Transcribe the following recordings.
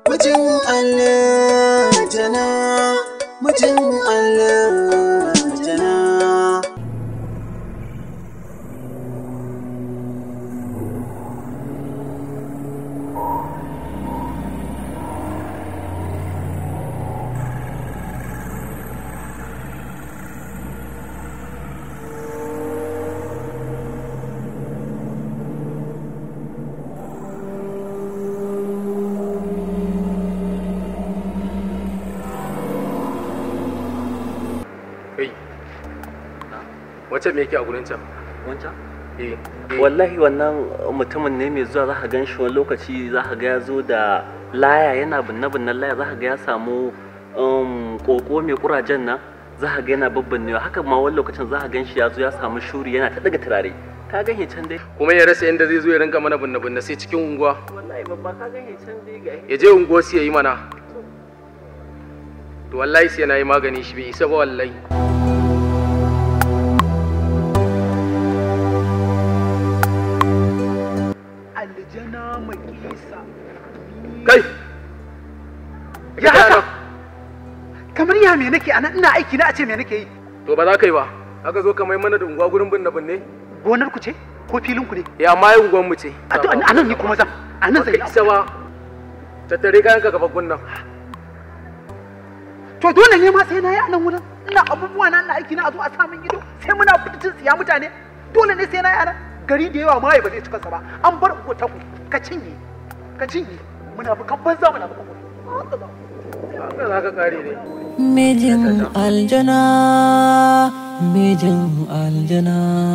Mijin aljana, mijin aljana. kai wacce me yake a gurin can wancan eh wallahi wannan mutumin ne mai zuwa za ka gan shi wani lokaci za ka ga ya zo da laya yana binne binnen laya za ka ga ya samu um, koko mai kurajen nan za ka ga yana babbannewa haka ma wani lokacin za ka gan shi ya zo ya samu shuri yana ta daga turare ka gan shi can dai kuma ya rasa inda zai zo ya rinka mana binne binne sai cikin unguwa wallahi babba ka gan shi can dai ga ya je unguwa su yayi mana to wallahi sai na yi magani shi bai isa ba wallahi aljana makisa kai ya haka kamar ya me nake anan ina aiki na a ce me nake yi to ba za ka yi ba aka zo ka mai mana da unguwa gurin binne binne gonar ku ce ko filin ku ne ya amma yi unguwan mu ce a to anan ni kuma zan anan zan Baka isa ba tattare kayan ka gaba gunnan to dole ne ma sai na yi anan wurin ina abubuwa na ina aiki na a zo a samun ido sai muna fitin tsiya mutane dole ne sai na yi anan gari da yawa mai ba zai cika sa ba an bar ku ta ku ka cinye ka cinye muna bukan banza muna bukan haka za ka kare ne Mijin aljana, mijin aljana,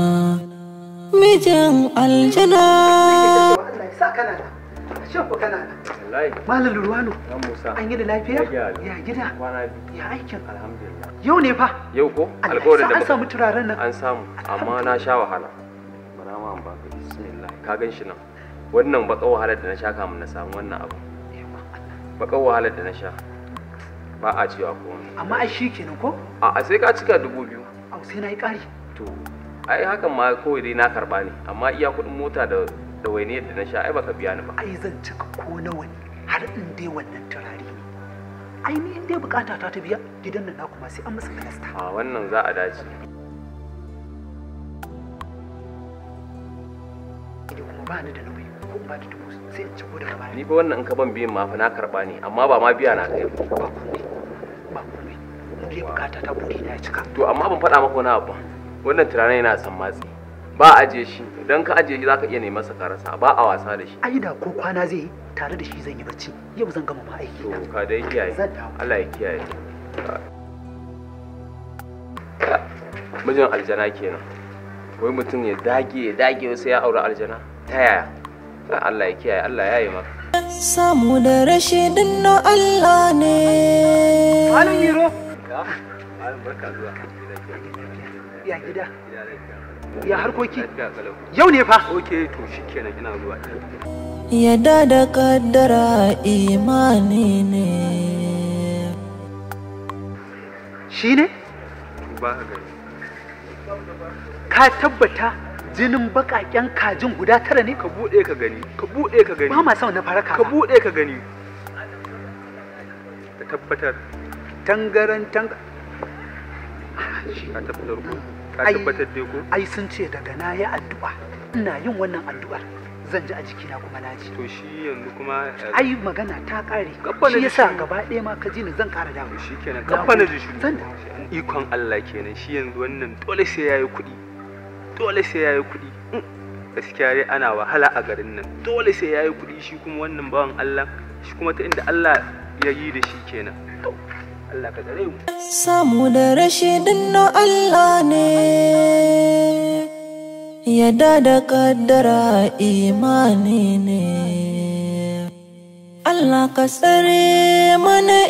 mijin aljana. Allah ya sa kana da ashe ku kana da wallahi malam Lurwano dan Musa an yi da lafiya Ya gyara. ya gida kwana biyu ya aikin alhamdulillah yau ne fa yau ko Allah ya alƙawarin sa da an muka samu turaren nan an samu amma na sha wahala bara ma an baka bismillah ka gan shi nan wannan baka wahalar da na sha kamun na samu wannan abu baka wahalar da na sha ba a cewa ko amma ai shi kenan ko a a sai ka cika dubu biyu au sai na yi ƙari to ai hakan ma kawai dai na karba ne amma iya kuɗin mota da da wainiyar da na sha ai baka biya ni ba ai zan cika ko nawa ne har in dai wannan turare ne ai ni in dai bukata ta ta biya gidan nan naku ma sai an masa kalasta a wannan za a dace idan kuma ba ni da nauyi ko in ba da dubu sai in ciko daga baya ni fa wannan in ka ban biyan ma fa na karba ne amma ba ma biya na kai ba ba komai ba komai in dai bukata ta buri na ya cika to amma ban faɗa maka wani abu ba. wannan tunanin yana son matsi ba a ajiye shi idan ka ajiye shi zaka iya neman sa ka rasa ba a wasa da shi ai da ko kwana zai yi tare da shi zan yi bacci yau zan gama ma aiki to na ka dai kiyaye Zan dawo. Allah ya kiyaye mijin aljana kenan wai mutum ya dage ya dage sai ya aure aljana ta yaya Allah ya kiyaye Allah ya yi maka Samu da rashi din na Allah ne. malam yiro barka zuwa ya gida ya harkoki yau ne fa Oke to shikenan ina zuwa Yadda da kaddara imani ne. shi ne ba ka gani ka tabbata jinin bakaken kajin guda tara ne ka bude ka gani ka bude ka gani ba ma son na fara ka kaza bude ka gani ka tabbatar tangaran tang ka tabbatar ko ka Ai. tabbatar dai ko ai sun ce daga na yi addu'a ina yin wannan addu'ar zan ji a jikina kuma na ji to shi yanzu kuma eh, ai magana ta kare Gabba na shi ji yasa shiru. gaba ɗaya ma ka ji ni zan ƙara dawo shi kenan Na kafa na gode. ji shi zan dawo ikon Allah kenan shi yanzu wannan dole sai yayi kuɗi dole sai yayi kuɗi Mm. gaskiya dai ana wahala a garin nan dole sai yayi kuɗi shi kuma wannan bawan Allah shi kuma ta inda Allah ya yi da shi kenan to Allah ka tsare mu Samu da rashi din na Allah ne. Yadda da kaddara imani ne. Allah ka tsare mana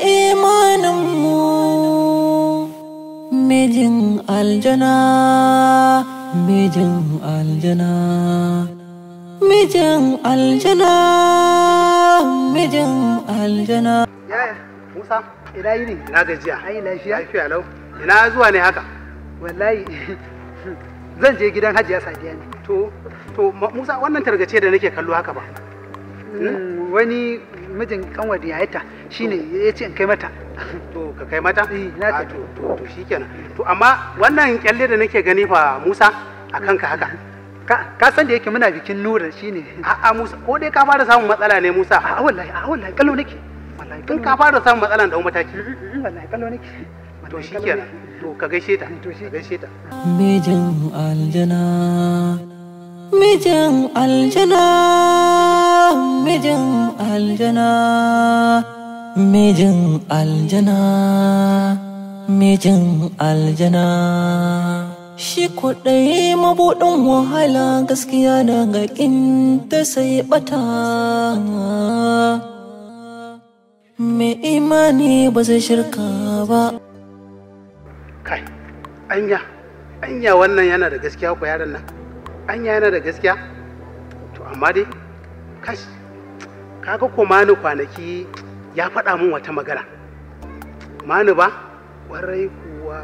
imaninmu. Mijin aljana, mijin aljana, mijin aljana, mijin aljana. yaya musa ina yi ne ina gajiya ai lafiya lafiya lau ina zuwa ne haka wallahi zan je gidan hajiya sadiya ne to to Ma- Musa wannan targace da nake kallo haka ba Mm, wani mijin kanwar da yayata shine ya ce in kai mata to ka kai mata Eh, na Ah, kai. to to to shikenan to amma wannan kyalle da nake gani fa Musa a kanka haka ka ka san da yake muna bikin nura shine a'a Musa ko dai ka fara samun matsala ne Musa a wallahi a wallahi kallo nake wallahi in kallo ka fara samun matsalan da mataki nake. wallahi kallo nake to Wallahi kallo shikenan nake. to ka gaishe ta To shi- ka gaishe ta mijin aljana mijin aljana mijin aljana mijin aljana mijin aljana shi kwaɗayi mabuɗin wahala gaskiya daga ta sai ɓata mai imani ba zai shirka ba kai anya anya wannan yana da gaskiya ko yaron nan anya yana da gaskiya to amma dai kash kaga ko mani kwanaki ya faɗa min wata magana mani ba warai kuwa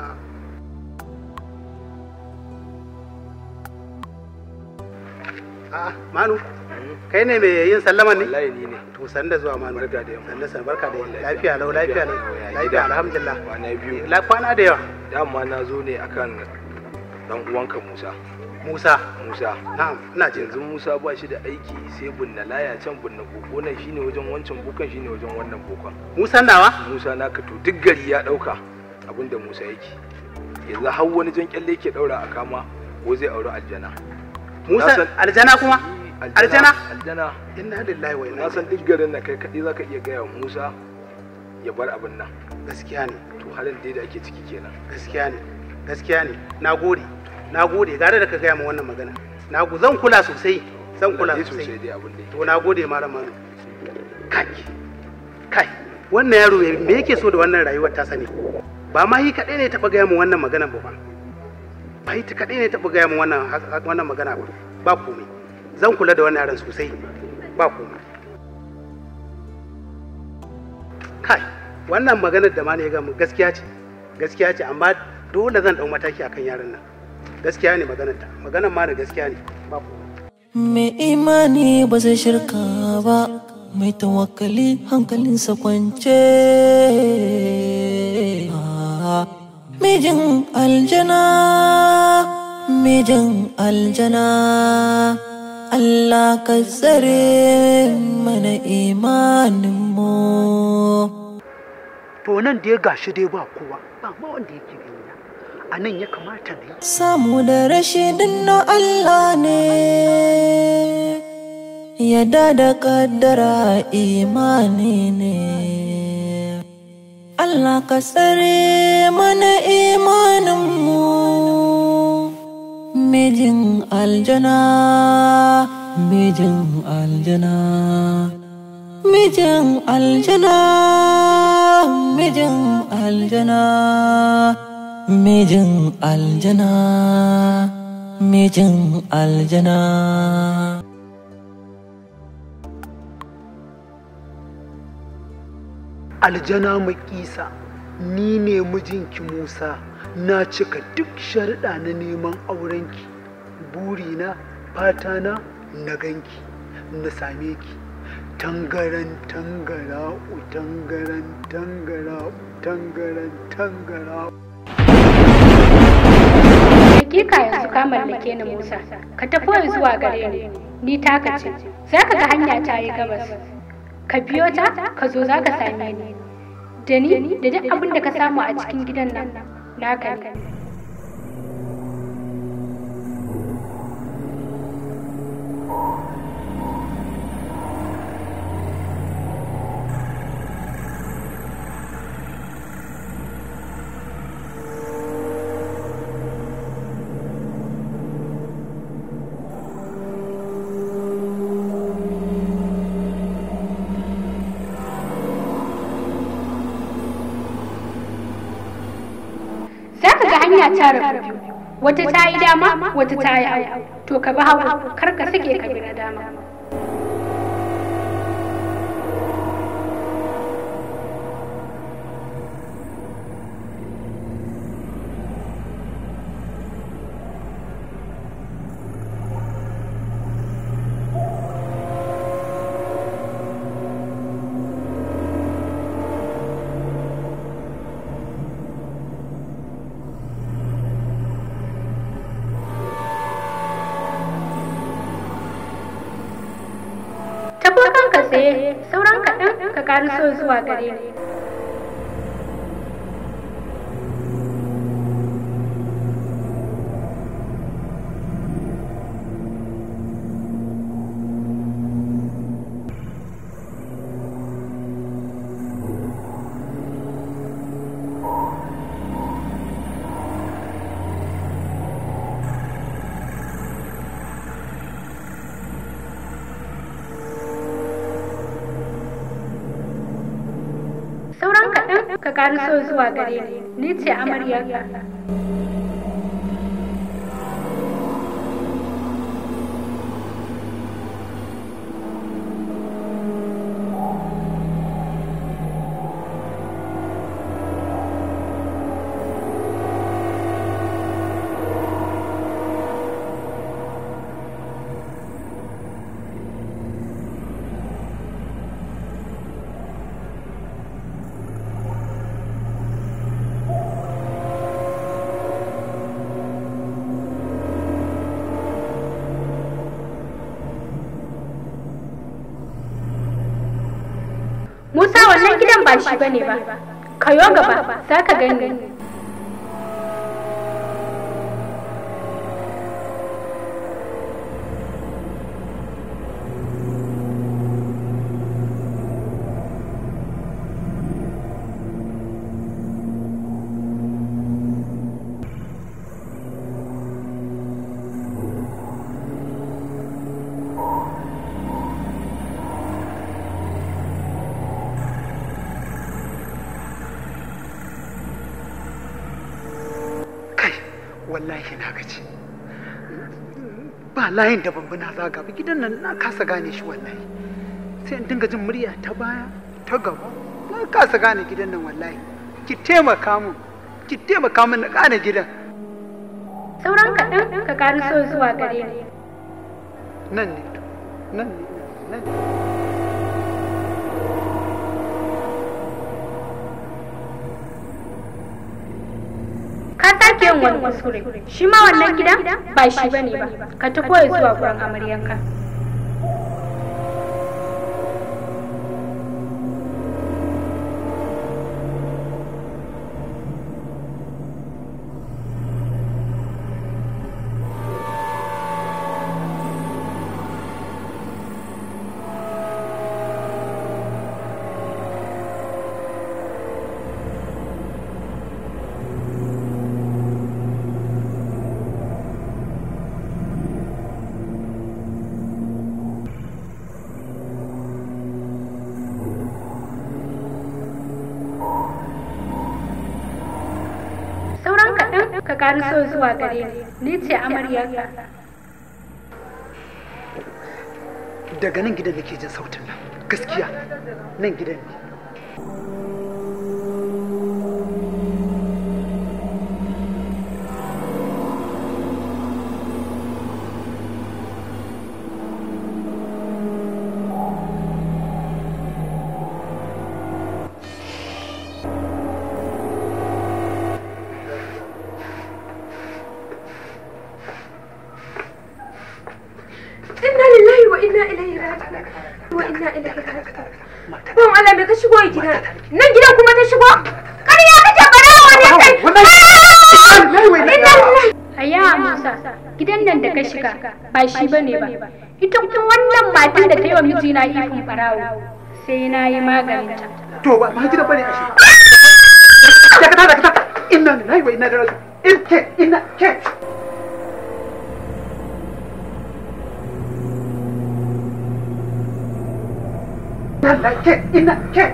a'a manu kai ne mai yin sallama ne wallahi ni ne to san da zuwa manu Barka da yamma. sannu san barka da yamma lafiya lau lafiya lau Ya lafiya gida. alhamdulillah Kwana biyu. la kwana da yawa dama na zo ne akan dan uwanka Musa Musa Musa na'am ina jin yanzu Musa ba shi da aiki sai bunna laya can bunna koko nan shine wajen wancan bukan shine wajen wannan bukan Musa nawa Musa naka to duk gari ya dauka abinda Musa yake yanzu har wani jan kyalle yake daura a kama ko zai auri aljana Musa Na san- aljana kuma aljana aljana inna lillahi wa inna na san duk garin na kai kaɗai zaka iya gaya wa Musa ya bar abin nan gaskiya ne to halin dai da ake ciki kenan gaskiya ne gaskiya ne nagode nagode gare da ka gaya min wannan magana nagu zan kula sosai zan kula Dai sosai sosai dai abin da yake to nagode malam manu kai kai wannan yaro me yake so da wannan rayuwar ta sani ba ma yi kaɗai ne taɓa gaya min wannan magana ba ba ba yi kaɗai ne taɓa gaya min wannan wannan magana ba ba komai zan kula da wannan yaron sosai ba komai kai wannan maganar da ma ne ya gamu gaskiya ce gaskiya ce amma dole zan ɗau mataki akan yaron nan gaskiya ne maganar ta maganar ma da gaskiya ne ba komai Mai imani ba zai shirka ba, mai tawakkali hankalinsa kwance. Ah, Mijin aljana, mijin aljana, Allah ka tsare mana imaninmu. to nan dai gashi dai ba kowa ba ma wanda yake gani na a nan ya kamata na yi Samu da rashi na Allah ne, yadda da kaddara imani ne. Allah ka tsare mana imaninmu, mijin aljana, mijin aljana. Mijin aljana, mijin aljana, mijin aljana, mijin aljana. aljana makisa ni ne mijinki musa na cika duk sharuɗa na neman aurenki burina fatana na ganki na same ki tangaran tangara tangaran tangara tangaran tangara Hakika yanzu ka mallake ni Musa, ka tafi zuwa gare ni, ni taka ce, za ka ga hanya ta yi gabas. Ka biyo ta, ka zo za ka same ni. Da ni da duk abin da ka samu a cikin gidan nan, naka ne. Za ka ga hanya ta rabu biyu, wata ta yi dama, wata ta yi hagu. To ka bi hagu, kar ka sake ka bi na dama. ɗago kanka tsaye sauran kaɗan ka ƙariso zuwa gare ni sauran kaɗan ka ƙariso zuwa gare ni ni ce amaryarka Musa wannan gidan ba shi bane ba. Kayo gaba, za ka gani. kai wallahi na gaji ba layin da bambuna zaga ba gidan nan na kasa gane shi wallahi sai in dinga jin murya ta baya ta gaba na kasa gane gidan nan wallahi ki taimaka min ki taimaka min na gane gidan Sauran kaɗan ka ƙariso zuwa gare ni. nan ne to nan ne nan ne Ka sake yin wani kuskure. Shi ma wannan gidan ba shi bane ba. Ka tafi ya zuwa gurin amaryanka. Sauran kaɗan ka ƙariso zuwa gare ni. Ni ce amaryarka. daga nan gidan nake jin sautin nan gaskiya nan gidan ne Inna lillahi wa inna ilaihi raji'un. Wa inna ilaihi raji'un. Ban Allah me ka shigo a gida? Nan gidan kuma ta shigo? Ƙarya kake barawa ne kai. Inna lillahi. Aya Musa, gidan nan da ka shiga ba shi bane ba. Ita kuma wannan matan da ta yi wa mijina ifin farawo. Sai na yi maganinta. to ba ma gidan bane a shi dakata dakata inna lillahi wa inna ilaihi raji'un in ke inna ke Allah ke inna ke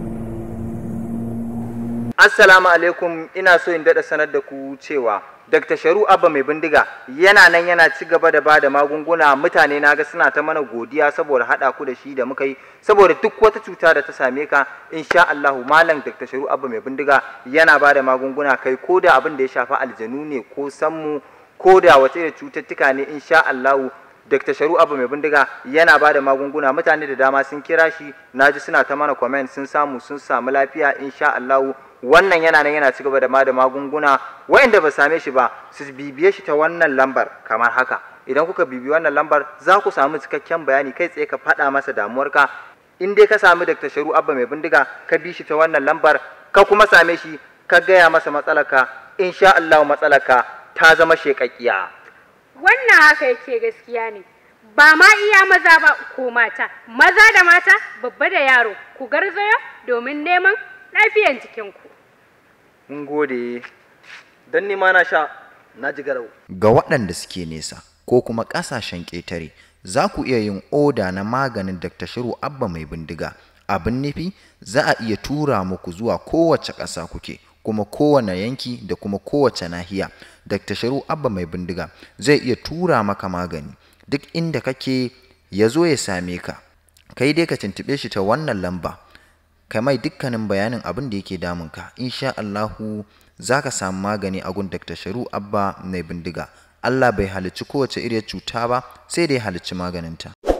Assalamu alaikum ina so in daɗa sanar da ku cewa Dr. Sharu Abba mai bindiga yana nan yana ci gaba da bada magunguna mutane na ga suna ta mana godiya saboda haɗa ku da shi da muka yi saboda duk wata cuta da ta same ka insha Allah malam Dr. Sharu Abba mai bindiga yana bada magunguna kai ko da abin da ya shafi aljanu ne ko sammu ko da wata irin cututtuka ne insha Allah Dr. Sharu Abba mai bindiga yana ba da magunguna mutane da dama sun kira shi naji suna ta mana comment sun samu sun samu lafiya insha Allah wannan yana nan yana ci gaba da ma da magunguna waɗanda ba same shi ba su bibiye shi ta wannan lambar kamar haka idan kuka bibi wannan lambar za ku samu cikakken bayani kai tsaye ka faɗa masa damuwarka in dai ka sami Dr. Sharu Abba mai bindiga ka bi shi ta wannan lambar ka kuma same shi ka gaya masa matsalarka insha Allah matsalarka ta zama shekakkiya Wannan haka yake gaskiya ne. Ba ma iya maza ba ko mata, maza da mata, babba da yaro, ku garzaya domin neman lafiyan jikinku. mun gode dan ni ma na sha na ji garau Ga waɗanda suke nesa ko kuma ƙasashen ƙetare za ku iya yin oda na maganin Dr. Shiru Abba mai bindiga. Abin nufi za a iya tura muku zuwa kowace ƙasa kuke kuma kowane yanki da kuma kowace nahiya. Dr. Shiru Abba mai bindiga zai iya tura maka magani duk inda kake ya zo ya same ka. Kai dai ka tuntuɓe shi ta wannan lamba. ka mai dukkanin bayanin abin da yake damunka insha Allahu za ka samu magani a gun Dr. Sharu Abba mai bindiga Allah bai halicci kowace iriyar cuta ba sai da ya halicci maganinta